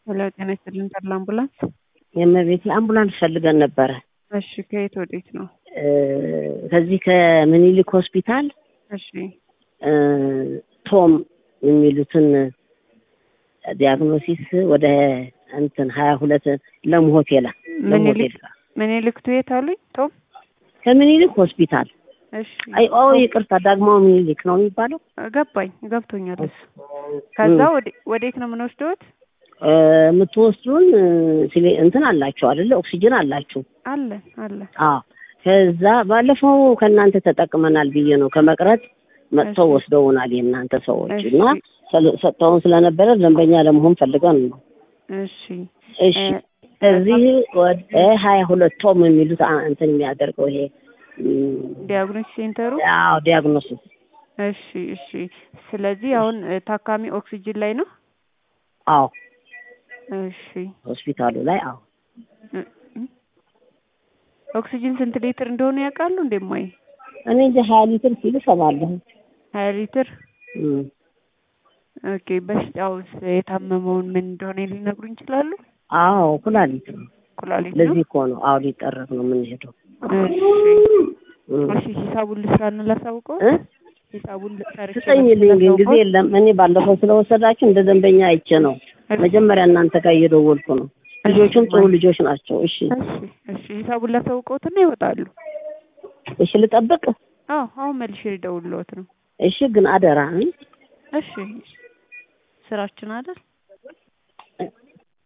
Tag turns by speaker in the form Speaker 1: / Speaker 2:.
Speaker 1: ሄሎ ጤና ይስጥልን ተድላ አምቡላንስ።
Speaker 2: የእመቤቴ አምቡላንስ ፈልገን ነበረ።
Speaker 1: እሺ ከየት ወዴት ነው?
Speaker 2: እ ከዚህ ከምኒልክ ሆስፒታል
Speaker 1: እሺ
Speaker 2: እ ቶም የሚሉትን ዲያግኖሲስ ወደ እንትን ሀያ ሁለት ለም ሆቴል ለም ሆቴል
Speaker 1: ምኒልክ
Speaker 2: ጋር
Speaker 1: ምኒልክ ቱ የት አሉኝ? ቶም
Speaker 2: ከምኒልክ ሆስፒታል
Speaker 1: እሺ
Speaker 2: አይ ኦ ይቅርታ ዳግማዊ ምኒልክ ነው የሚባለው።
Speaker 1: ገባኝ ገብቶኛል እሱ። ከዛ ወደ ወዴት ነው የምንወስደውት?
Speaker 2: እ የምትወስዱን እ ሲሊ- እንትን አላችሁ አይደለ? ኦክሲጅን አላችሁ።
Speaker 1: አለን አለን።
Speaker 2: አዎ ከዛ ባለፈው ከእናንተ ተጠቅመናል ብዬ ነው ከመቅረት መጥተው
Speaker 1: እሺ።
Speaker 2: ወስደውናል የእናንተ ሰዎች
Speaker 1: እሺ።
Speaker 2: እና ሰል- ሰጥተውን ስለነበረ ደንበኛ ለመሆን ፈልገን ነው።
Speaker 1: እሺ
Speaker 2: እሺ
Speaker 1: እ
Speaker 2: ከዚህ ወደ ሀያ ሁለት ቶም የሚሉት አ- እንትን የሚያደርገው ይሄ እም፣
Speaker 1: ዲያግኖስ ሴንተሩ
Speaker 2: አዎ ዲያግኖሲስ
Speaker 1: እሺ እሺ። ስለዚህ አሁን እ ታካሚ ኦክሲጅን ላይ ነው።
Speaker 2: አዎ
Speaker 1: እሺ
Speaker 2: ሆስፒታሉ ላይ አዎ
Speaker 1: እ እ ኦክሲጅን ስንት ሊትር እንደሆነ ያውቃሉ? እንደማይ
Speaker 2: እኔ እንጂ ሀያ ሊትር ሲሉ ሰማለሁ።
Speaker 1: ሀያ ሊትር
Speaker 2: እም፣
Speaker 1: ኦኬ። በሽታውስ የታመመውን ምን እንደሆነ ሊነግሩኝ ይችላሉ?
Speaker 2: አዎ ኩላሊት ነው።
Speaker 1: ኩላሊት ነው።
Speaker 2: ለዚህ እኮ ነው አዎ ሊጠረግ ነው የምንሄደው።
Speaker 1: እሺ
Speaker 2: እም።
Speaker 1: እሺ ሂሳቡን ልስራና ላሳውቀው።
Speaker 2: እ?
Speaker 1: ሂሳቡን ሰርቼ
Speaker 2: ስጠኝልኝ ግን ጊዜ የለም። እኔ ባለፈው ስለወሰዳችሁ እንደ ደንበኛ አይቼ ነው መጀመሪያ እናንተ ጋር እየደወልኩ ነው። ልጆቹም ጥሩ ልጆች ናቸው። እሺ
Speaker 1: እሺ እሺ ሂሳቡን ላሳውቀውትና ይወጣሉ።
Speaker 2: እሺ ልጠብቅ።
Speaker 1: አዎ አሁን መልሼ ልደውልልዎት ነው።
Speaker 2: እሺ ግን አደራ እ?
Speaker 1: እሺ ስራችን አይደል?